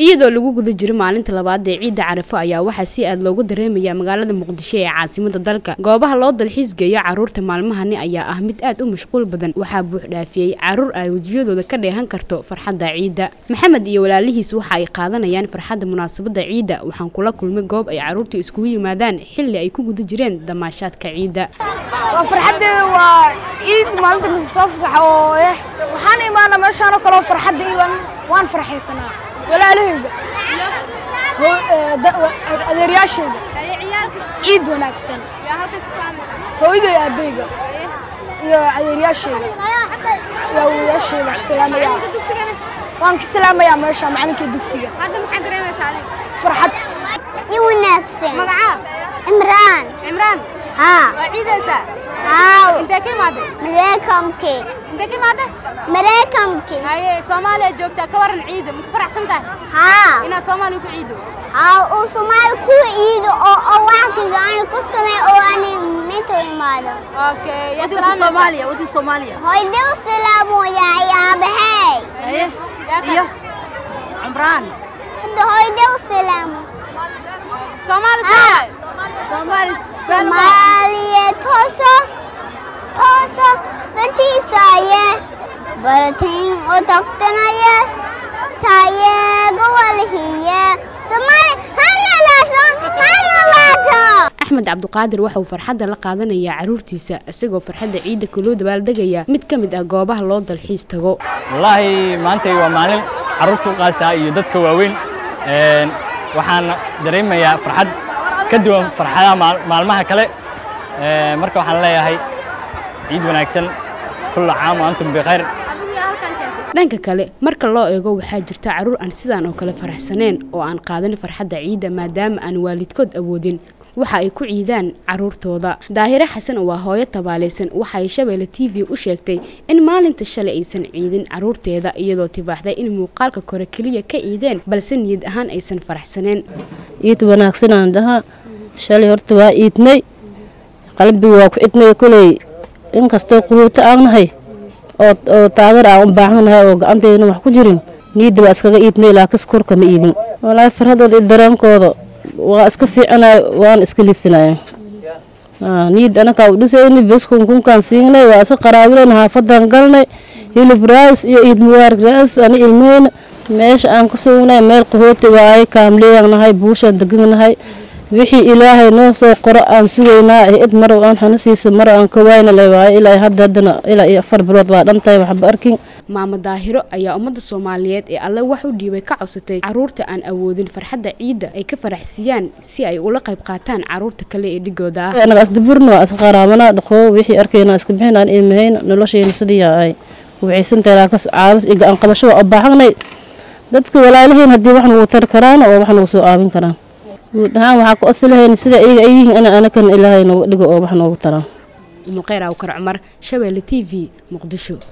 iyadoo lagu guda jiro maalinta labaad ee ciidda carafo ayaa waxaa si aad loogu dareemayaa magaalada muqdisho ee caasimada dalka goobaha loo dalxiis geeyo caruurta maalmahani ayaa ah mid aad u mashquul badan waxaa buux dhaafiyey caruur ay wejiyadooda ka dheehan karto farxadda ciidda maxamed iyo walaalihiis waxa ay qaadanayaan farxadda munaasabadda ciidda waxaan kula kulmay goob ay caruurta iskugu yimaadaan xilli ay ku guda jireen damaashaadka ciidda waa farxaddeeda waa ciid maalinta soo fasaxa oo eh waxaan imaana meeshaan oo kale oo farxadda iyo waan- waan farxaysanaa walaalahayda ho- ee, da- wa- adeeryaashayda ciid wanaagsan hooyaday aabbayga iyo adeeryaashayda iyo awowayaashayda ka salaamayaa waan ka salaamayaa meesha macalinkii dugsiga farxad i wanaagsan magacaa imraan cimraan haa waa ciidaysaa haaw intee ka imaaday mareykankii intee ka imaaday mareykankii haye soomaaliya joogtaa ka waran ciida ma ku faraxsan tahay haa inaad soomaaliya ku ciido haa uu soomaali ku iido oo oo waxkiisa ani ku samey oo ani mintu imaado okay yaa salaamaysaa wadin soomaaliya hoydeu salaamoyaa iyo aabahey haye yaa iyo kale cumraan hadda hoydeu salaamo soomaali Ah. soomaali soomaali soomaaliya tooso tooso bartiisaaye baratiin u tagtanaye tayeego walhiye soomaali hanalaaso hanalaato axmed cabduqaadir waxa uu farxadda la qaadanayaa caruurtiisa isagoo farxadda ciidda kaloo dabaaldegaya mid ka mid ah goobaha loo dalxiis tago wallaahi maantay waa maalin carruurta u qaasa iyo dadka waaweyn Een, waxaan dareemayaa farxad ka duwan farxadaha maal- maalmaha kale Een, marka waxaan leeyahay ciid wanaagsan kulla caam wa antum bikhayr dhanka kale marka loo eego waxaa jirta caruur aan sidaan oo kale faraxsaneen oo aan qaadan farxadda ciidda maadaama aan waalidkood awoodin waxa ay ku ciidaan caruurtooda daahire xasan waa hooyo tabaalaysan waxa ay shabeelle t v u sheegtay in maalinta shalay aysan ciidin caruurteeda iyadoo tibaaxday in muuqaalka kore keliya ka ciideen balse niyad ahaan aysan faraxsaneen ciid wanaagsan aan dhahaa shalay horta waa iidnay qalbiga waa ku cidnay koley inkastoo quruuto aan nahay oo oo taageer aan u baahannahay oo gacanteedana wax ku jirin niyadda waa iskaga iidnay laakiin korka ma iidin walaahi farhadooda iyo dareenkooda waa iska fiicanay waan iska liidsanaya niyad anakaa u dhisayni beskun kunkaan siinay waa iska qaraabilayna xaafadan galnay hilib raas iyo iid mubaarak raas ani ilmeyna meesha aan ku sugnay meel qahooti waaye kaamleeyaan nahay buushaan degan nahay wixii ilaahay noo soo qoro aan sugaynaa id marow aan xana siisa marow aan ka waayna le waaye ilaa hadda haddana ilaa iyo afar bilood waa dhantahay waxba arkin maamo daahiro ayaa ummadda soomaaliyeed ee alle wax u dhiibay ka codsatay caruurta aan awoodin farxadda ciidda ay ka faraxsiiyaan si ay ula qayb qaataan caruurta kale ee dhigooda ah anaga asdaburna waa iska qaraabanaa dhaqoo wixii arkayna iska bixin aan ilmahayna noloshayna sidii ay wixaysantahay laakas caabis iyo gacan qabasho waa u baahanay dadka walaalahayn haddii wax nagu tari karaan oo wax nagu soo aabin karaan guud ahaan waxaa ku osilahayna sida iyaga ay yihiin ina anakan ilaahay nooga dhigo oo wax noogu taraan muqeyr awkar cumar shabeelle t v muqdisho